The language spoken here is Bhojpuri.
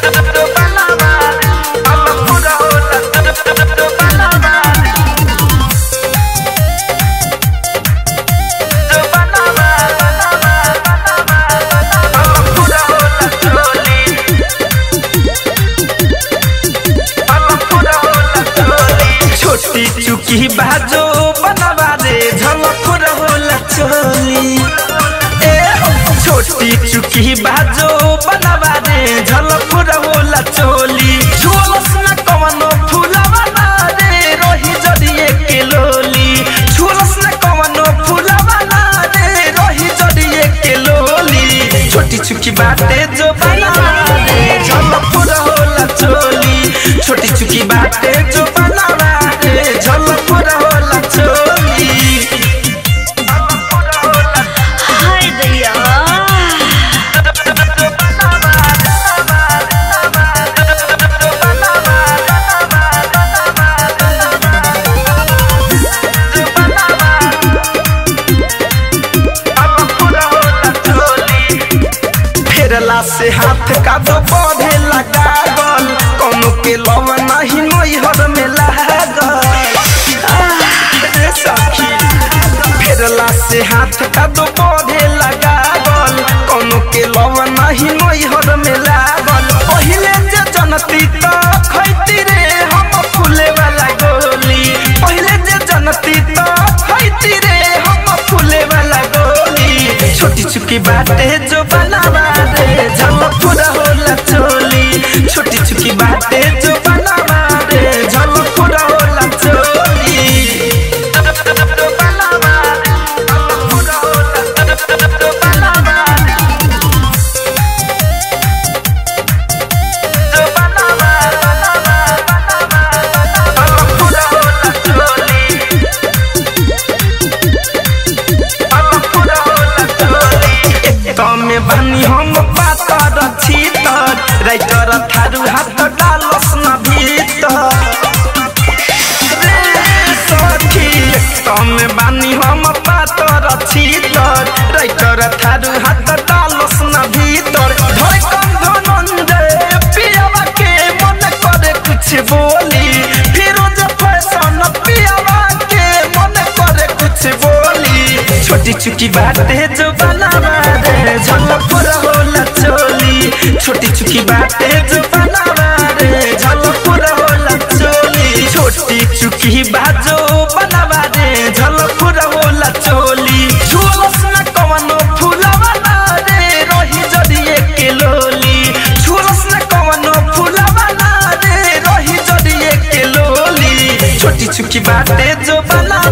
छोटी चुकी बाजो बनवा रे झलक रहोला चोली ए छोटी चुकी बाजो बनवा रे झलक रहोला चोली झोलस न कवनो फूलवा ना रे रोही जड़िए के लोली झोलस न कवनो फूलवा ना रे रोही जड़िए के लोली छोटी चुकी बाटे जो बनवा रे झलक रहोला चोली छोटी चुकी बाटे जो बनवा रे झलक रहोला चोली हाय दैया फेरला से हाथ का दो पौधे लगा गल कोनो के लव नहीं नैहर में लागल आह, रे सखी फेरला से हाथ का दो पौधे लगा गल कोनो के लव नहीं नैहर में लागल पहिले जे जनती तो खैती रे हम फूले वाला गोली पहिले जे जनती तो खैती रे हम फूले वाला गोली छोटी चुकी बाटे जो बनावा रे झलक पूरा होला चोली छोटी चुकी बाटे जो बनावा रे झलक पूरा होला चोली तमे बानी हम पातर छीतर राइटर थारू हाथ डालस न भीतर रे सखी तमे बानी हम पातर छीतर राइटर थारू हाथ डालस न भीतर धड़कन धनंजय पियावा के मन करे कुछ बोली फिरोज फैशन पियावा के मन करे कुछ बोली छोटी चुकी बातें जो बनावा रे झलक होला चोली छोटी चुकी बातें जो बनावा रे झलक होला चोली छोटी चुकी बाजो बनावा रे झलक होला चोली झोलस न कवनो फूलवा ना रे रोही जड़िए के लोली झोलस न कवनो फूलवा ना रे रोही जड़िए के लोली छोटी चुकी बातें जो बना